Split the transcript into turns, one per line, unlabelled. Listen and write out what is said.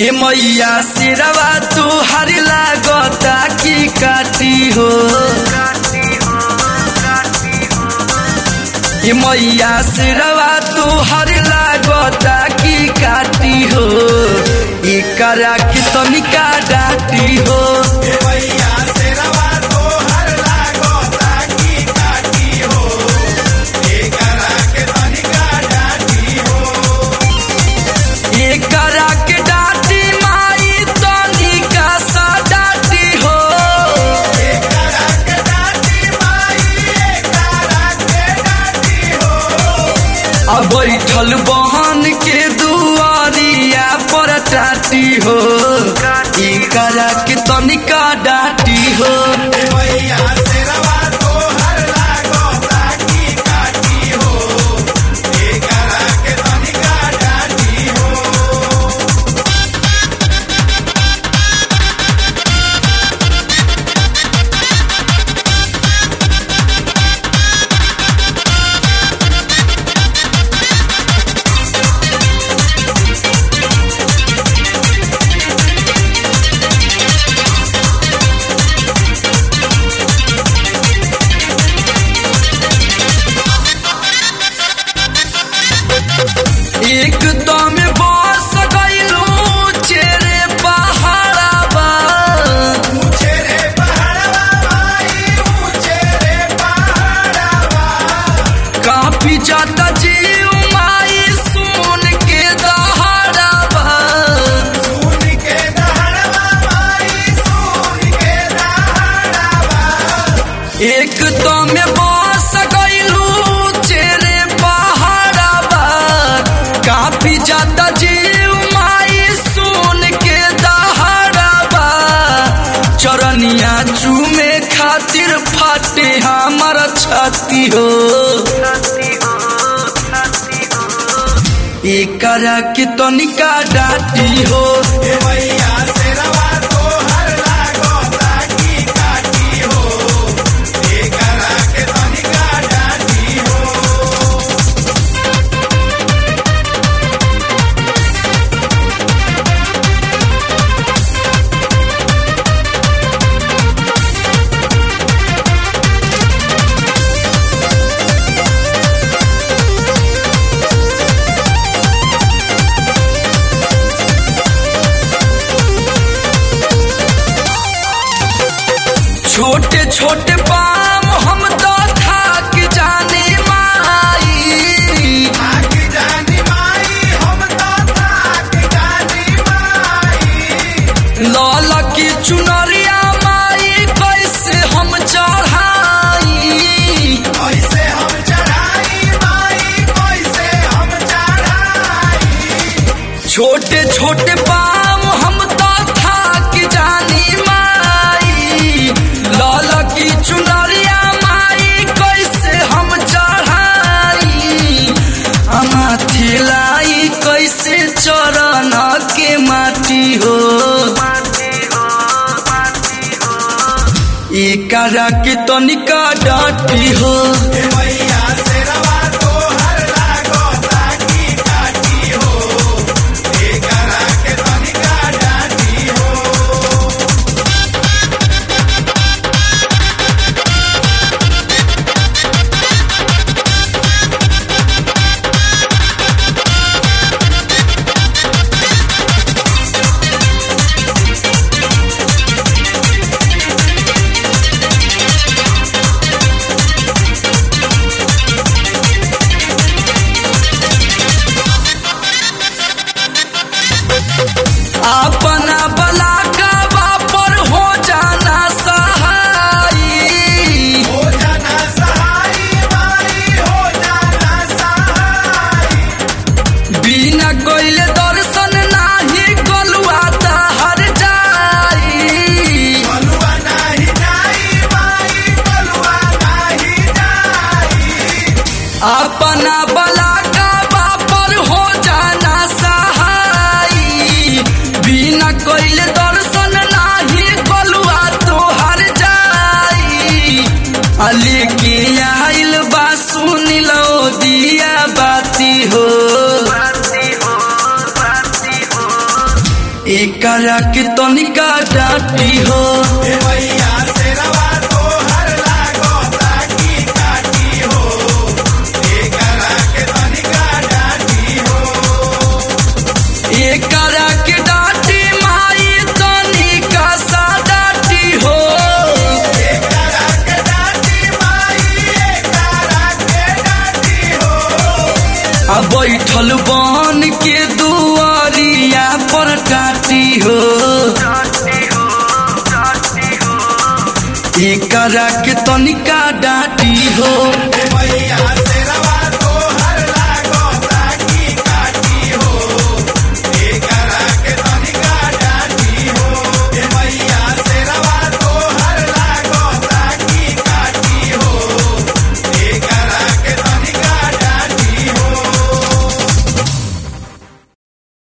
ए मैया सिरवा तू हरी लागता की काटी हो ए मैया सिरवा तू हरी लागता की काटी हो ई करा की तनिका डाटी हो ई करा के डाटी माई तनिका सा डाटी हो अब बैठल बहन के दुआरिया पर टाटी हो ई करा के तनिका डाटी हो एक दम बस गइलू चेरे पहाड़ाबा काफी जाता जीव माई सुन के दहाड़ाबा एक दम बस गइलू चेरे पहाड़ाबा काफी जाता जीव माई सुन के दहाड़ाबा चरनिया चूमे खातिर फाटे हमर छाती हो एकरा के तनिका डाटी हो छोटे छोटे पाम हम तो थाक जाने माई लाल की चुनरिया माई कैसे हम चढ़ाई छोटे छोटे पाम हम तो थाक जानी माई लाल की चुनरिया माई कैसे हम चढ़ाई अमा थिलाई कैसे चरण के माटी हो एकरा के तनिका डाटी हो एकरा के तनिका डाटी हो एकरा के डाटी माई तनिका सा डाटी हो आ बैठल बन के दुआरिया पर टाटी हो एकरा के तनिका डाटी हो